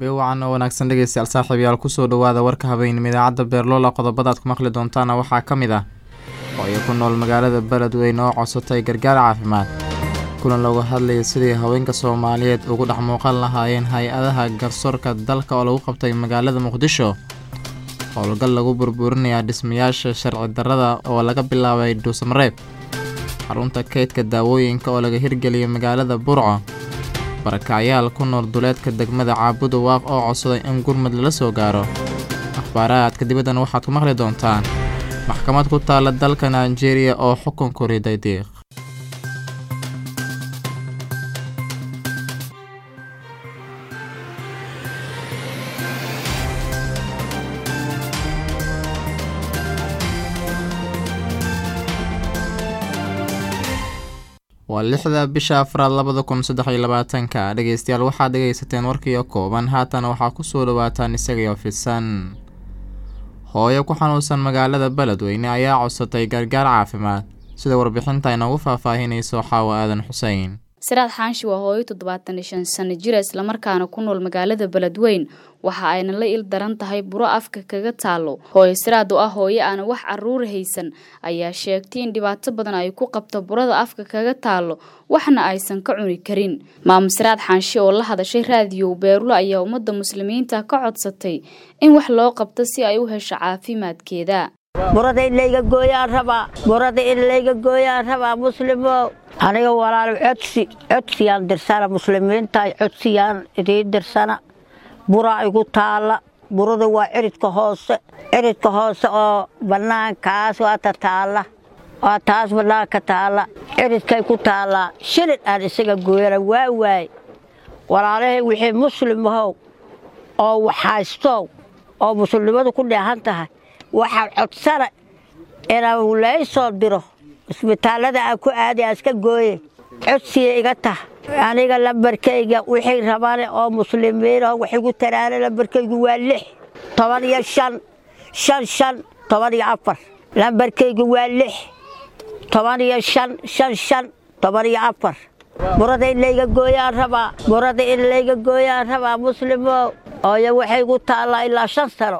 habeen wacan oo wanaagsan dhegeystayaal saaxiibayaal kusoo dhawaada warka habeenimo idaacadda beerloola qodobada aad ku maqli doontaana waxaa ka mid ah hooyo ku nool magaalada beledweyne oo codsatay gargaar caafimaad kulan looga hadlayay sidii haweenka soomaaliyeed ugu dhex muuqan lahaayeen hay-adaha garsoorka dalka oo lagu qabtay magaalada muqdisho howlgal lagu burburinayaa dhismayaasha sharci darrada oo laga bilaabay dhuusamareeb xarunta kaydka daawooyinka oo laga hirgeliyay magaalada burco barakacyaal ku nool duleedka degmada caabuda waaq oo codsaday in gurmud lala soo gaaro akhbaaraadka dibaddan waxaad ku maqli doontaan maxkamad ku taalla dalka nigeria oo xukun ku riday diiq waa lixda bisha afraad labada kun saddex iyo labaatanka dhegeystayaal waxaad dhegaysateen warkiio kooban haatan waxaa kusoo dhawaataan isagaiyo fidsan hooyo ku xanuunsan magaalada beledweyne ayaa codsatay gargaar caafimaad sida warbixinta inoogu faahfaahinayso xaawo aadan xusein siraad xaanshi waa hooyo toddobaatan iyo shan sano jira islamarkaana ku nool magaalada beledweyn waxa ayna la il daran tahay buro afka kaga taalo hooyo siraad oo ah hooyo aana wax caruur haysan ayaa sheegtay in dhibaato badan ay ku qabto burada afka kaga taalo waxna aysan ka cuni karin maamo siraad xaanshi oo la hadashay raadiyow beerulo ayaa ummadda muslimiinta ka codsatay in wax loo qabto si ay u hesho caafimaadkeeda burada in layga gooyaan rabaa burada in layga gooyaan rabaa muslimo aniga walaalo codsi codsiyaan dirsana muslimiinta codsiyaan idiin dirsana buraa igu taalla burada waa ciridka hoose ciridka hoose oo bannaankaas waata taalla waa taas bannaanka taalla ciridkay ku taallaa shilid aan isaga gooyana waa waay walaalahay wixii muslimahow oo waxhaystow oo muslimnimadu ku dheehan tahay waxaan codsana inaan lay soo diro isbitaallada aan ku aaday aan iska gooye codsiya iga tah aniga lambarkayga wixii rabane oo muslimiinoo wax igu taraana lambarkaygu waa lix toban iyo shan shan shan toban iyo afar lambarkaygu waa lix toban iyo shan shan shan toban iyo afar burada in layga gooyaan rabaa burada in layga gooyaan rabaa muslimo ooyo waxay igu taallaa ilaa shan sano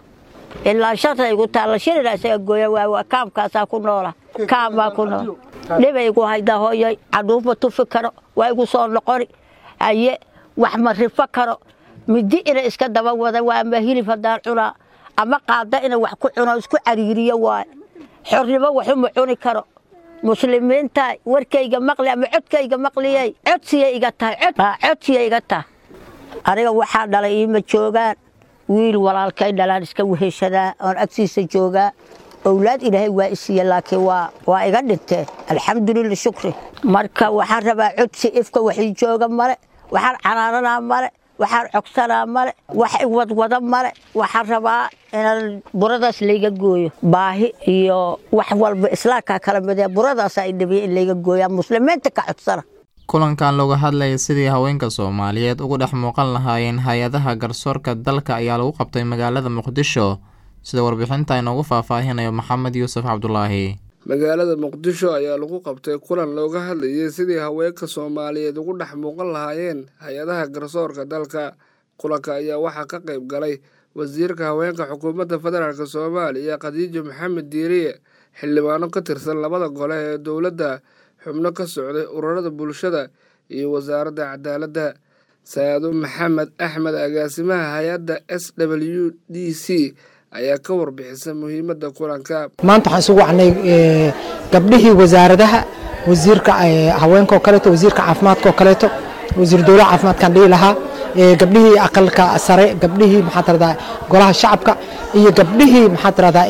ilaa shanta igu taalla shilina isaga gooya waa kaamkaasaa ku noola kaam baa ku nool dhibay igu haydaa hooyoy canuufma tufi karo waa igu soo noqoni haye wax ma rifo karo midi ina iska daba wada waa ama hilib haddaan cunaa ama qaada ina wax ku cuno isku cariiriyo waay xornimo waxuma cuni karo muslimiinta warkayga maqli ama codkayga maqliyey codsiya iga tahay codsiya iga tahay aniga waxaa dhalay iima joogaan wiil walaalkay dhalaan iska weheshadaa oon agtiisa joogaa owlaad ilaahay waa isiiye laakiin waa iga dhinteen alxamdulila shukri marka waxaan rabaa codsi ifka waxii jooga male waxaan canaananaa male waxaan cogsanaa male wax iwadwada male waxaan rabaa inaan buradaas layga gooyo baahi iyo wax walba islaamkaa kala midee buradaasa i dhabiya in layga gooyaa muslimiinta ka codsana kulankan looga hadlayay sidii haweenka soomaaliyeed ugu dhex muuqan lahaayeen hay-adaha garsoorka dalka ayaa lagu qabtay magaalada muqdisho sida warbixinta inoogu faahfaahinayo maxamed yuusuf cabdulaahi magaalada muqdisho ayaa lagu qabtay kulan looga hadlayay sidii haweenka soomaaliyeed ugu dhex muuqan lahaayeen hay-adaha garsoorka dalka kulanka ayaa waxaa ka qayb galay wasiirka haweenka xukuumadda federaalk soomaaliya khadiijo maxamed diiriye xildhibaano ka tirsan labada gole ee dowladda xubno ka socday ururada bulshada iyo wasaaradda cadaaladda saado maxamed axmed agaasimaha hay-adda s w d c ayaa ka warbixisa muhiimadda kulanka maanta waxaan isugu wacnay gabdhihii wasaaradaha wasiirka haweenka oo kaleeto wasiirka caafimaadka oo kaleeto wasiir dowlaha caafimaadkaan dhihi lahaa gabdhihii aqalka sare gabdhihii maxaa tiradaa golaha shacabka iyo gabdhihii maxaa tiradaa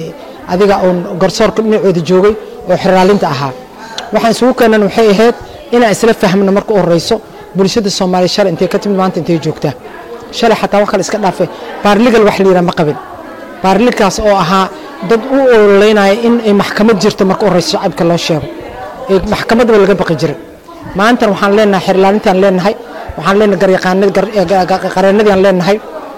adiga oon garsoorka dhinacooda joogay oo xiraalinta ahaa waxaan isugu keenan waxay ahayd inaan isla fahmno marka u horeyso bulshada soomaaliya shalay intay ka timid maanta intay joogtaa shalay xataa wax kale iska dhaafay baarligal wax la yidhaha ma qabin baarligalkaas oo ahaa dad u ololeynaya in ay maxkamad jirto marka u horeyso shacabka loo sheego ee maxkamadba laga baqi jiray maantan waxaan leenahay xirlaalintaan leenahay waxaan leenahay qareenadiaan leenahay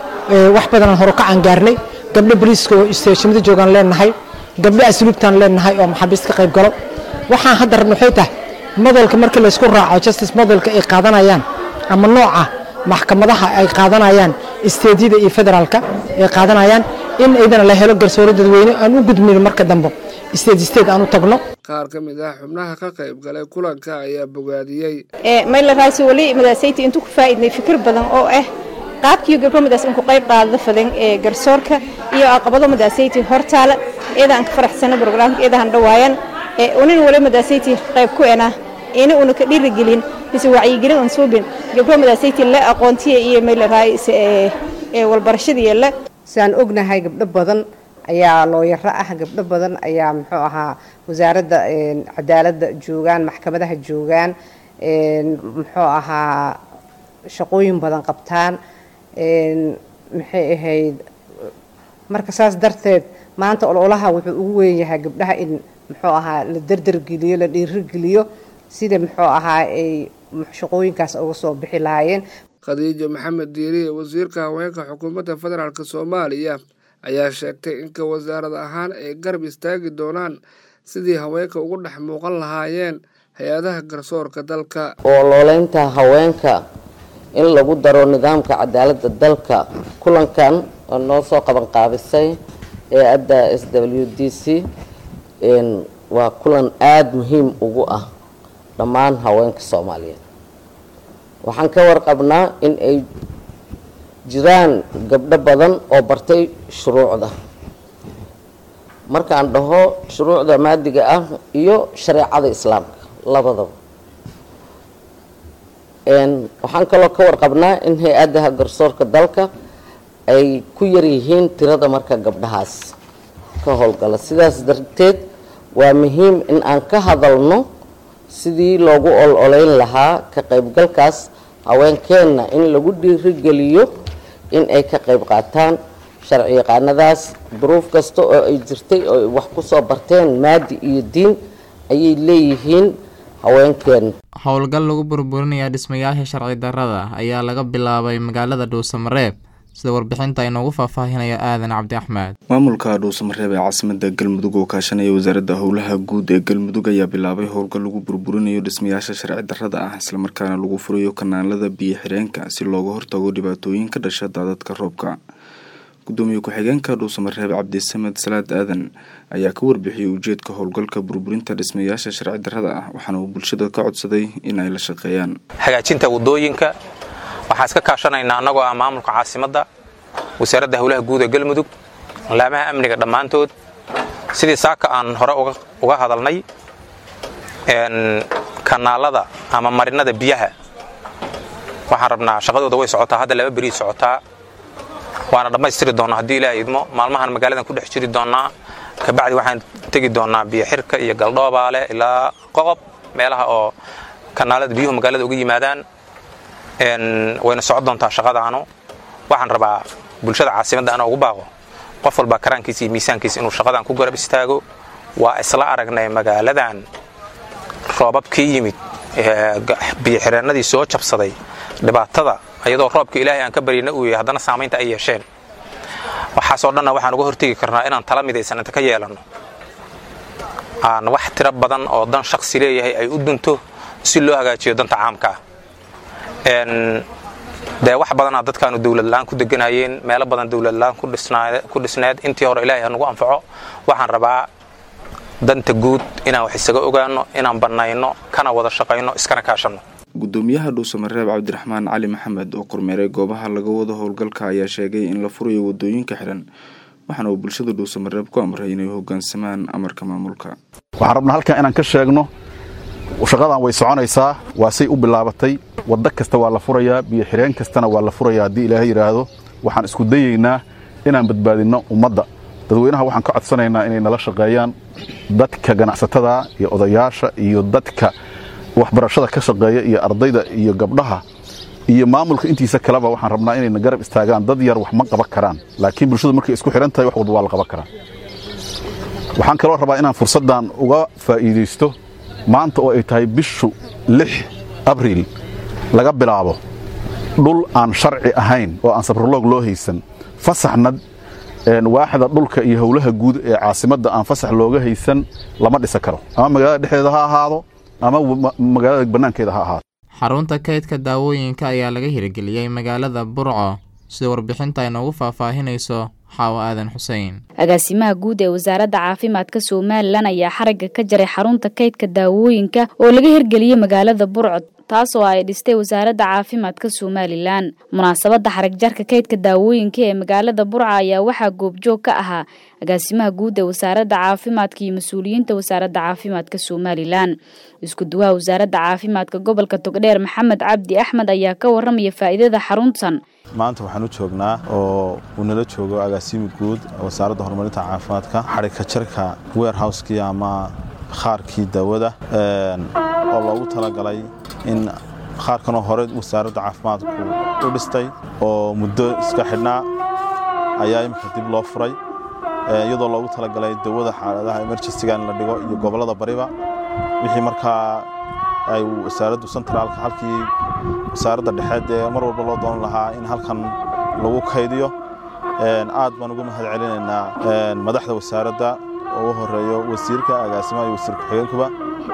wax badanaan horukacaan gaarnay gabdho boliiska oo isteeshimada joogaan leenahay gabdho asluubtaan leenahay oo maxaabiist ka qayb galo waxaan hadda rabna waxay tahay modelka markii laysku raaco justice modelka ay qaadanayaan ama nooca maxkamadaha ay qaadanayaan isteedyada iyo federaalka ay qaadanayaan in aydana la helo garsoore dadweyne aan u gudmin marka dambe isteed isteed aan u tagno qaar ka mid ah xubnaha ka qayb galay kulanka ayaa bogaadiyey mayla raasi wali madaasayti intuu ku faa'iidnay fikir badan oo ah qaabkiiyo gabdho madaas inku qayb qaadada fadan ee garsoorka iyo aqabado madaasayti hortaala iyada aan ka faraxsana brograamka iyada han dhawaayan unin wali madaasayti qayb ku ena ina una ka dhiirigelin mise wacyigelin aan suubin gabdho madaasayti la aqoontiya iyo mayla raayise ee walbarashadiiyo la sidaan ognahay gabdho badan ayaa looyaro ah gabdho badan ayaa muxuu ahaa wasaaradda cadaaladda joogaan maxkamadaha joogaan muxuu ahaa shaqooyin badan qabtaan maxay ahayd marka saas darteed maanta ololaha wuxuu ugu weyn yahay gabdhaha in muxuu ahaa la derdergeliyo la dhiirigeliyo sida muxuu ahaa ay shaqooyinkaas uga soo bixi lahaayeen khadiijo maxamed diiriye wasiirka haweenka xukuumadda federaalk soomaaliya ayaa sheegtay inka wasaarad ahaan ay garab istaagi doonaan sidii haweenka ugu dhex muuqan lahaayeen hay-adaha garsoorka dalka oo looleynta haweenka in lagu daro nidaamka cadaaladda dalka kulankan oo noo soo qaban qaabisay ee adda s w d c waa kulan aada muhiim ugu ah dhammaan haweenka soomaaliyeed waxaan ka warqabnaa in ay jiraan gabdho badan oo bartay shuruucda markaan dhaho shuruucda maadiga ah iyo shareecada islaamka labadaba waxaan kaloo ka warqabnaa in hay-adaha garsoorka dalka ay ku yaryihiin tirada marka gabdhahaas ka howlgala sidaas darteed waa muhiim in aan ka hadalno sidii loogu ol-oleyn lahaa ka qaybgalkaas haweenkeenna in lagu dhiirigeliyo in ay ka qayb qaataan sharci yaqaanadaas duruuf kasta oo ay jirtay oo ay wax ku soo barteen maadi iyo diin ayay leeyihiin haweenkeen howlgal lagu burburinaya dhismayaasha sharci darrada ayaa laga bilaabay magaalada dhuusamareeb sida warbixinta inoogu faahfaahinaya aadan cabdi axmed maamulka dhuusamareeb ee caasimada galmudug oo kaashanaya wasaaradda howlaha guud ee galmudug ayaa bilaabay howlgal lagu burburinayo dhismayaasha sharci darrada ah islamarkaana lagu furayo kanaalada biyo xireenka si looga hortago dhibaatooyin ka dhasha daadadka roobka gudoomiye ku-xigeenka dhuusamareeb cabdisamed salaad aadan ayaa ka warbixiyey ujeedka howlgalka burburinta dhismayaasha sharci darrada ah waxaana uu bulshada ka codsaday in ay la shaqeeyaan hagaajinta wadooyinka waxaan iska kaashanaynaa annagoo ah maamulka caasimadda wasaaradda howlaha guud ee galmudug laamaha amniga dhammaantood sidii saaka aan hore uga hadalnay kanaalada ama marinada biyaha waxaan rabnaa shaqadooda way socotaa hadda laba berii socotaa waana dhammaystiri doonnaa haddii ilaah idmo maalmahan magaaladan ku dhex jiri doonnaa kabacdi waxaan tegi doonnaa biyo xirka iyo galdhoobaale ilaa qoqob meelaha oo kanaalada biyuhu magaalada uga yimaadaan wayna socon doontaa shaqadaanu waxaan rabaa bulshada caasimadda ana ugu baaqo qof walba karaankiisa iyo miisaankiisa inuu shaqadan ku garab istaago waa isla aragnay magaaladan roobabkii yimid biyoxireennadii soo jabsaday dhibaatada iyadoo roobka ilaahay aan ka baryana uu yahay haddana saamaynta ay yeesheen waxaasoo dhanna waxaan uga hortegi karnaa inaan tala midaysan inta ka yeelanno aan wax tiro badan oo dan shaksi leeyahay ay u dunto si loo hagaajiyo danta caamka ah dee wax badanaa dadkaanu dowladla-aan ku deganayeen meelo badan dowladla-aan ku dhisneed intii hore ilaahay hanugu anfaco waxaan rabaa danta guud inaan wax isaga ogaano inaan bannayno kana wada shaqayno iskana kaashanno gudoomiyaha dhuusamareeb cabdiraxmaan cali maxamed oo kormeeray goobaha laga wado howlgalka ayaa sheegay in la furayo wadooyinka xiran waxaana uu bulshada dhuusamareeb ku amray inay hogaansamaan amarka maamulka waxaan rabnaa halkan inaan ka sheegno shaqadan way soconaysaa waa say u bilaabatay waddo kasta waa la furayaa biyo xireen kastana waa la furayaa haddii ilaahay yidhaahdo waxaan isku dayaynaa inaan badbaadinno ummadda dadweynaha waxaan ka codsanaynaa inay nala shaqeeyaan dadka ganacsatada iyo odayaasha iyo dadka waxbarashada ka shaqeeya iyo ardayda iyo gabdhaha iyo maamulka intiisa kaleba waxaan rabnaa inayna garab istaagaan dad yar wax ma qaban karaan laakiin bulshadu markay isku xihan tahay wax walba waa la qaban karaa waxaan kaloo rabaa inaan fursaddan uga faa'iidaysto maanta oo ay tahay bishu lix abriil laga bilaabo dhul aan sharci ahayn oo aan sabroloog loo haysan fasaxna waaxda dhulka iyo howlaha guud ee caasimadda aan fasax looga haysan lama dhisa karo ama magaalada dhexdeeda ha ahaado ama magaalada bannaankeeda ha ahaado xarunta kaydka daawooyinka ayaa laga hirgeliyey magaalada burco sida warbixinta ay noogu faahfaahinayso xaawo aadan xuseen agaasimaha guud ee wasaaradda caafimaadka somalilan ayaa xaragga ka jaray xarunta kaydka daawooyinka oo laga hirgeliyey magaalada burco taas oo ay dhistay wasaaradda caafimaadka somalilan munaasabadda xarag jarka kaydka daawooyinka ee magaalada burca ayaa waxaa goobjoog ka ahaa agaasimaha guud ee wasaaradda caafimaadka iyo mas-uuliyiinta wasaaradda caafimaadka somalilan isku duwaha wasaaradda caafimaadka gobolka togdheer maxamed cabdi axmed ayaa ka waramaya faa'iidada xaruntan maanta waxaan u joognaa oo uu nala joogo agaasimi guud wasaaradda horumarinta caafimaadka xarigka jarka weerhowskii ama khaarkii daawada oo loogu talagalay in khaarkanoo hore wasaaradda caafimaadku u dhistay oo muddo iska xidhnaa ayaa imika dib loo furay iyadoo loogu talagalay dawada xaaladaha emerjensiga in la dhigo iyo gobollada bariba wixii markaa ay wasaaraddu sentraalka halkii wasaaradda dhexeed ee mar walba loo doonan lahaa in halkan lagu kaydiyo aad baan uga mahad celinaynaa madaxda wasaaradda oo u horeeyo wasiirka agaasimaha iyo wasiir ku-xigeenkuba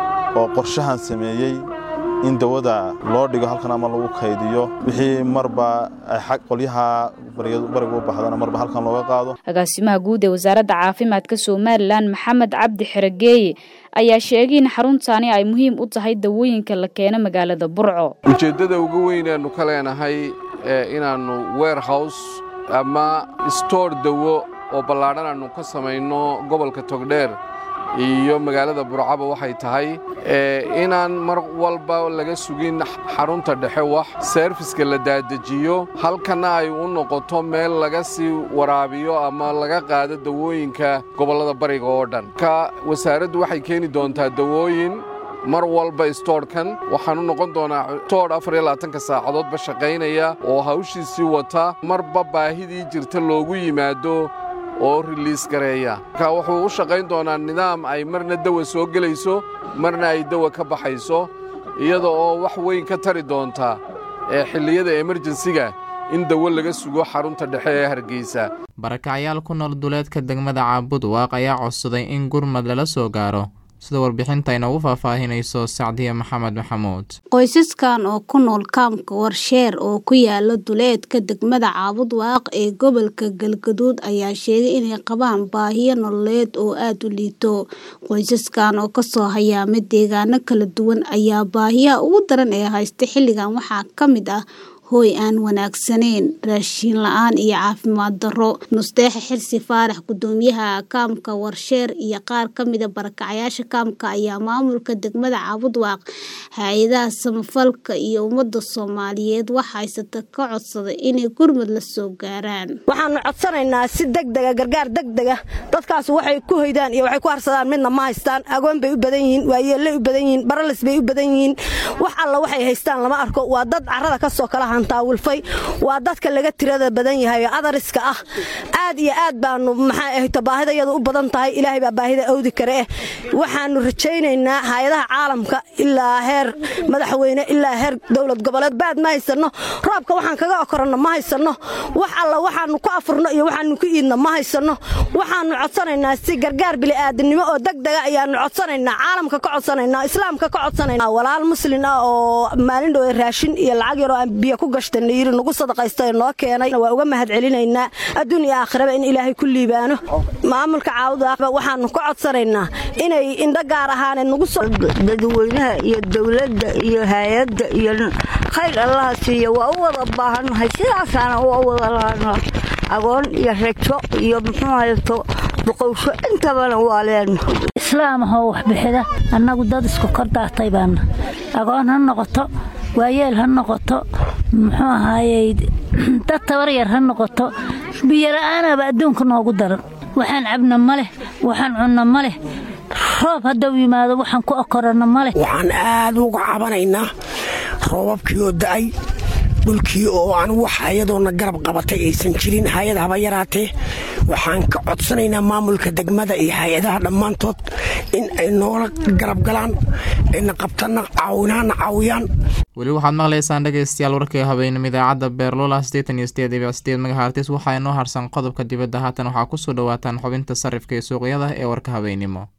oo qorshahan sameeyey in dawada loo dhigo halkan ama lagu kaydiyo wixii marba ay qolyaha bariga u baxdana marba halkan looga qaado agaasimaha guud ee wasaaradda caafimaadka somalilan maxamed cabdi xeregeeye ayaa sheegay in xaruntaani ay muhiim u tahay dawooyinka la keeno magaalada burco ujeeddada ugu weynaannu ka leenahay inaannu weerhows ama stoor dawo oo ballaadhan aannu ka samayno gobolka togdheer iyo magaalada burcaba waxay tahay inaan mar walba laga sugin xarunta dhexe wax seerfiska la daadejiyo halkanna ay u noqoto meel laga sii waraabiyo ama laga qaado dawooyinka gobollada bariga oo dhan ka wasaaraddu waxay keeni doontaa dawooyin mar walba stoorhkan waxaan u noqon doonaa stoor afar iyo labaatanka saacadoodba shaqaynaya oo hawshiisii wata marba baahidii jirta loogu yimaado oo riliis gareeya marka wuxuu u shaqayn doonaa nidaam ay marna dawa soo gelayso marna ay dawa ka baxayso iyada oo wax weyn ka tari doonta ee xilliyada emerjensiga in dawo laga sugo xarunta dhexe ee hargeysa barakacyaal ku nool duleedka degmada caabud waaq ayaa codsaday in gurmad lala soo gaaro sida warbixinta inoogu faahfaahinayso sacdiya maxamed maxamuud qoysaskan oo ku nool kaamka warsheer oo ku yaala duleedka degmada caabud waaq ee gobolka galgaduud ayaa sheegay inay qabaan baahiyo nololeed oo aada u liito qoysaskan oo kasoo hayaamay deegaano kala duwan ayaa baahiyaha ugu daran ee haysta xilligan waxaa ka mid ah hooy aan wanaagsaneyn raashiin la-aan iyo caafimaad darro nusteexa xirsi faarax gudoomiyaha kaamka warsheer iyo qaar ka mida barakacayaasha kaamka ayaa maamulka degmada caabudwaaq hay-adaha samafalka iyo ummadda soomaaliyeed wax haysata ka codsaday inay gurmud la soo gaaraan waxaanu codsanaynaa si degdega gargaar degdega dadkaas waxay ku hoydaan iyo waxay ku harsadaan midna ma haystaan agoon bay u badan yihiin waayeellay u badan yihiin baralis bay u badan yihiin wax alla waxay haystaan lama arko waa dad carrada kasoo kala taawilfay waa dadka laga tirada badan yahay oo adariska ah aad iyo aad baanu maxaa ahayto baahidayadu u badan tahay ilaahay baa baahida awdi kare eh waxaanu rajaynaynaa hay-adaha caalamka ilaa heer madaxweyne ilaa heer dowlad goboleed baad ma haysanno roobka waxaan kaga okoranno ma haysanno wax alla waxaanu ku afurno iyo waxaanu ku iidno ma haysanno waxaanu codsanaynaa si gargaar bili'aadanimo oo degdega ayaanu codsanaynaa caalamka ka codsanaynaa islaamka ka codsanaynaa walaal muslin ah oo maalin dhowe raashin iyo lacag yaroo aan biyo ku gashtanayiri nagu sadaqaysta noo keenay waa uga mahad celinaynaa adduun iyo aakhiraba in ilaahay ku liibaano maamulka caawudaaba waxaanu ka codsanaynaa inay indho gaar ahaaneed nagu dadweynaha iyo dowladda iyo hay-adda iyo khayr allaha siiya waa u wada baahannahay sidaasaana waa u wada laana agoon iyo rajo iyo muxuu haysto boqowsho intabana waa leenna islaam ahoo waxbixida annagu dad isku kor daartay baana agoon ha noqoto waayeel ha noqoto muxuu ahaayey dad tabar yar ha noqoto biyola'aanaaba adduunka noogu daran waxaan cabna ma leh waxaan cunno ma leh roob haddau yimaado waxaan ku okoranno ma leh waxaan aad uga cabanaynaa roobabkii oo da'ay dhulkii oo aan wax ayadoona garab qabatay aysan jirin hay-ad haba yaraatee waxaan ka codsanaynaa maamulka degmada iyo hay-adaha dhammaantood in ay noola garab galaan ayna qabtana caawinaana caawiyaan weli waxaad maqlaysaan dhegaystayaal warkii habeenimo idaacadda beerlula siddeetan iyo sideed dhibic sideed magahartis waxaa inoo harsan qodobka dibadda haatan waxaa kusoo dhawaataan xubinta sarifka iyo suuqyada ee warka habeenimo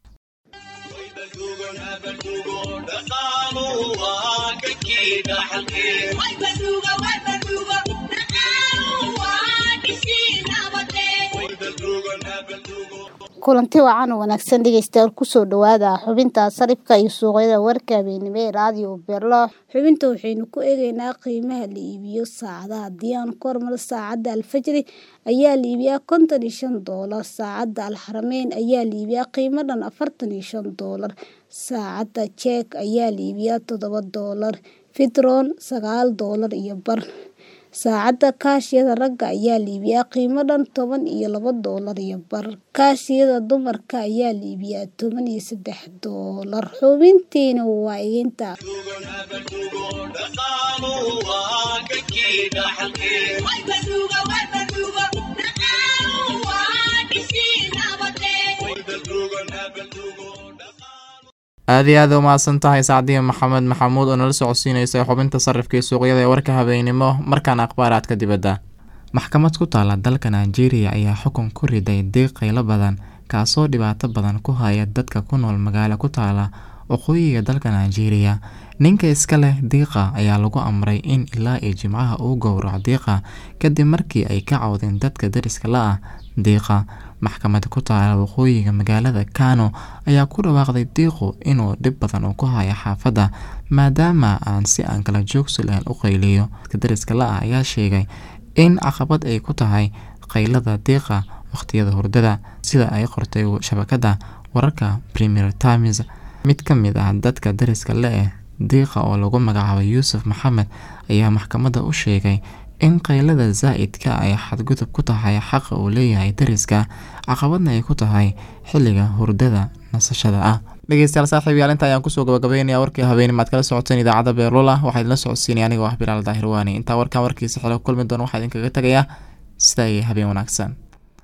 kulanti wacan oo wanaagsan dhegeystayaal kusoo dhawaada xubinta sarifka iyo suuqyada warka habeenimo ee raadiyo beerlo xubinta waxaynu ku eegeynaa qiimaha la iibiyo saacadaha haddii aan ku hormaro saacadda alfajri ayaa la iibiyaa konton iyo shan doolar saacadda alxarameyn ayaa la iibiyaa qiimo dhan afartan iyo shan doolar saacadda jeek ayaa la iibiyaa toddoba doolar fitron sagaal doolar iyo bar saacadda kaashiyada ragga ayaa la iibiyaa qiimo dhan toban iyo laba doolar iyo bar kaashiyada dumarka ayaa la iibiyaa toban iyo saddex doolar xubintiina waa iginta aada iyo aad u mahadsan tahay sacdiya maxamed maxamuud oo nala socodsiinaysa xubinta sarifka iyo suuqyada ee warka habeenimo markaana akhbaaraadka dibadda maxkamad ku taala dalka nigeria ayaa xukun ku riday diiq qaylo badan kaasoo dhibaato badan ku haya dadka ku nool magaalo ku taala waqooyiga dalka nigeria ninka iska leh diiqa ayaa lagu amray in ilaa iyo jimcaha uu gowraco diiqa kadib markii ay ka cawdeen dadka dariska la ah diiqa maxkamada ku taala waqooyiga magaalada kano ayaa ku dhawaaqday diiqu inuu dhib badan uu ku hayo xaafadda maadaama aan si aan kala joogsi lahayn u qayliyo dadka dariska la ah ayaa sheegay in caqabad ay ku tahay qaylada diiqa waqhtiyada hurdada sida ay qortay shabakada wararka premier times mid ka mid ah dadka dariska le-eh diiqa oo lagu magacaabay yuusuf maxamed ayaa maxkamadda u sheegay in qaylada zaa'idka ay xadgudub ku tahay xaqa uu leeyahay dariska caqabadna ay ku tahay xilliga hurdada nasashada ah dhegeystayaal saaxiib yaalinta ayaan kusoo gabagabeynaya warkii habeenimaad kala socoteen idaacadda beerlula waxaa idinla socodsiinaya anigoo ah bilaal daahir waani intaa warkaan warkiisa xilo kulmi doona waxaa idinkaga tegayaa sidaa iyo habeen wanaagsan